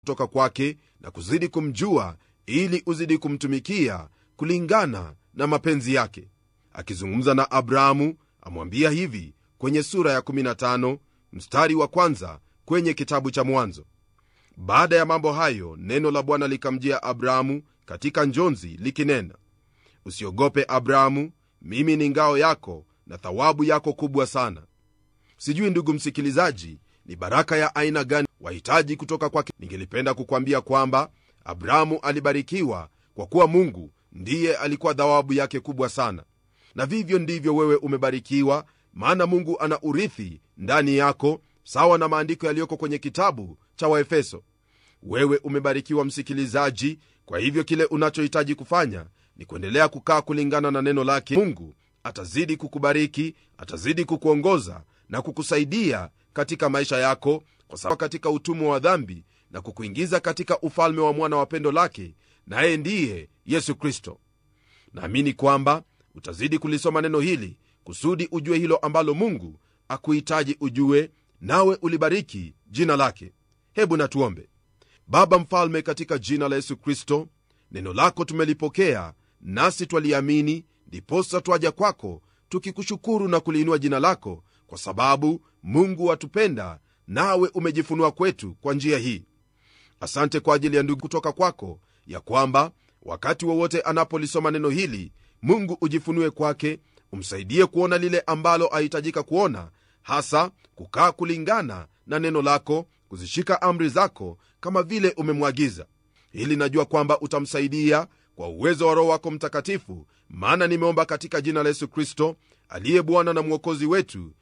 kutoka kwake na kuzidi kumjua ili uzidi kumtumikia kulingana na mapenzi yake akizungumza na abrahamu amwambia hivi kwenye sura ya 15 mstari wa kwanza kwenye kitabu cha mwanzo baada ya mambo hayo neno la bwana likamjia abrahamu katika njonzi likinena usiogope abrahamu mimi ni ngao yako na thawabu yako kubwa sana sijui ndugu msikilizaji ni baraka ya aina gani wahitaji kutoka kwake ningelipenda kukwambia kwamba abrahamu alibarikiwa kwa kuwa mungu ndiye alikuwa thawabu yake kubwa sana na vivyo ndivyo wewe umebarikiwa maana mungu ana urithi ndani yako sawa na maandiko yaliyoko kwenye kitabu cha waefeso wewe umebarikiwa msikilizaji kwa hivyo kile unachohitaji kufanya ni kuendelea kukaa kulingana na neno lake mungu atazidi kukubariki atazidi kukuongoza na kukusaidia katika maisha yako kwa sababu katika utumwa wa dhambi na kukuingiza katika ufalme wa mwana wa pendo lake naye ndiye yesu kristo naamini kwamba utazidi kulisoma neno hili kusudi ujue hilo ambalo mungu akuhitaji ujue nawe ulibariki jina lake hebu natuombe baba mfalme katika jina la yesu kristo neno lako tumelipokea nasi twaliamini ndiposa twaja kwako tukikushukuru na kuliinua jina lako kwa sababu mungu watupenda nawe umejifunua kwetu kwa njia hii asante kwa ajili ya ndugu kutoka kwako ya kwamba wakati wowote anapolisoma neno hili mungu ujifunue kwake umsaidie kuona lile ambalo ahitajika kuona hasa kukaa kulingana na neno lako kuzishika amri zako kama vile umemwagiza hili najua kwamba utamsaidia kwa uwezo wa roho wako mtakatifu maana nimeomba katika jina la yesu kristo aliye bwana na mwokozi wetu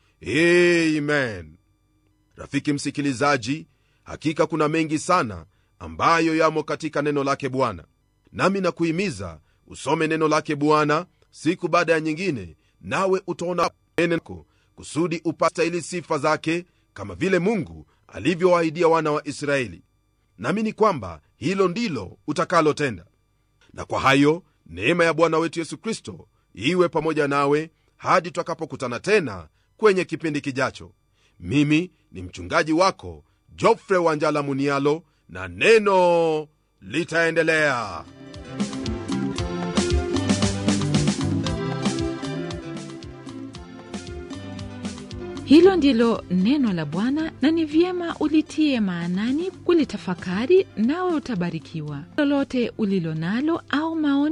amen rafiki msikilizaji hakika kuna mengi sana ambayo yamo katika neno lake bwana nami nakuhimiza usome neno lake bwana siku baada ya nyingine nawe utaona neno kusudi upastahili sifa zake kama vile mungu alivyowaahidia wana wa israeli naamini kwamba hilo ndilo utakalotenda na kwa hayo neema ya bwana wetu yesu kristo iwe pamoja nawe hadi twakapokutana tena kwenye kipindi kijacho mimi ni mchungaji wako jofre wanjala munialo na neno litaendelea hilo ndilo neno la bwana na ni vyema ulitie maanani kulitafakari nawe utabarikiwa lolote ulilo nalo au maoni